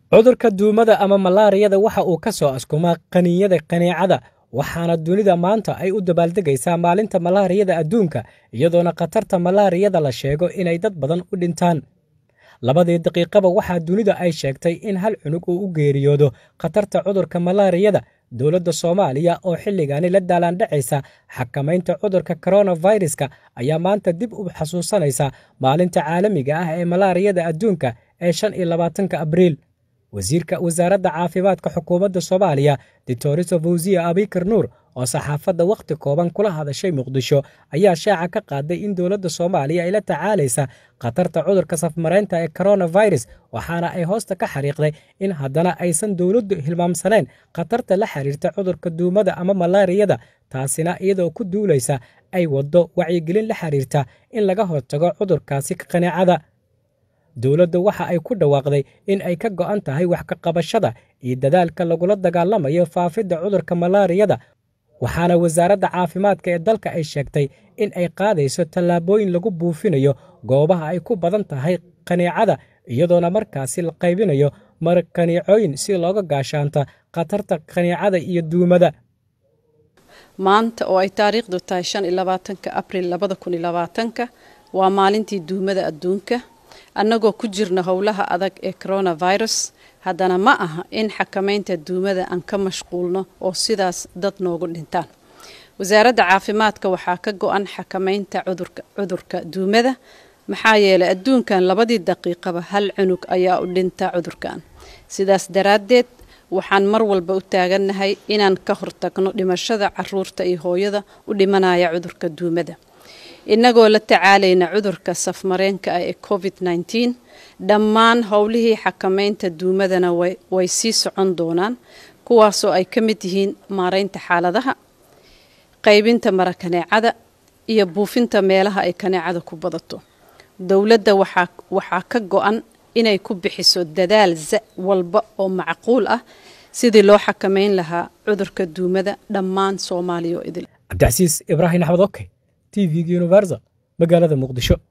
cudurka duumada ama malaariyada waxa uu ka soo askumaa qaniinyada qaneecada waxaana dunida maanta ay u dabaaldegaysaa maalinta malaariyada adduunka iyadoona khatarta malaariyada la sheego inay dad badan u dhintaan labadii daqiiqaba waxaa dunida ay sheegtay in hal cunug uu u geeriyoodo khatarta cudurka malaariyada dowladda soomaaliya oo xilligaani la daalaandhacaysa xakamaynta cudurka koronaviruska ayaa maanta dib u xasuusanaysa maalinta caalamiga ah ee malaariyada adduunka ee shan iyo labaatanka abriil wasiirka wasaaradda caafimaadka xukuumadda soomaaliya doctoriso fawsiya abikar nuur oo saxaafadda wakhti kooban kula hadashay muqdisho ayaa shaaca ka qaaday in dowladda soomaaliya ay la tacaalaysa khatarta cudurka safmaraynta ee koronavirus waxaana ay hoosta ka xariiqday in haddana aysan dowladdu hilmaamsanayn khatarta la xiriirta cudurka duumada ama malaariyada taasina iyadoo ku duulaysa ay waddo wacyigelin la xiriirta in laga hortago cudurkaasi qaneecada dowladda waxa ay ku dhawaaqday in ay ka go'an tahay wax ka qabashada iyo dadaalka lagula dagaalamayo faafidda cudurka malaariyada waxaana wasaaradda caafimaadka ee dalka ay sheegtay in ay qaadayso tallaabooyin lagu buufinayo goobaha ay ku badan tahay qaneecada iyadoona markaasi la qaybinayo markaneecooyin si looga gaashaanta khatarta qaneecada iyo duumada maanta oo ay taariikhdu tahay shan iyo labaatanka abril labada kun iyo labaatanka waa maalintii duumada adduunka annagoo ku jirna howlaha adag ee coronavirus haddana ma aha in xakamaynta duumada aan ka mashquulno oo sidaas dad noogu dhintaan wasaaradda caafimaadka waxaa ka go-an xakamaynta cudurka duumada maxaa yeelay adduunkan labadii daqiiqaba hal cunug ayaa u dhinta cudurkan sidaas daraaddeed waxaan mar walba u taagannahay inaan ka hortagno dhimashada caruurta iyo hooyada u dhimanaya cudurka duumada innagoo la tacaalayna cudurka safmareenka ah ee covid nneteen dhammaan howlihii xakamaynta duumadana way sii socon doonaan kuwaasoo ay ka mid yihiin maaraynta xaaladaha qaybinta mara kaneecada iyo buufinta meelaha ay kaneecada ku badato dowladda waxaa ka go-an inay ku bixiso dadaal walba oo macquul ah sidii loo xakamayn lahaa cudurka duumada dhammaan soomaaliya oo idil cabdicasiis ibraahim axmed oke t v-ga universal magaalada muqdisho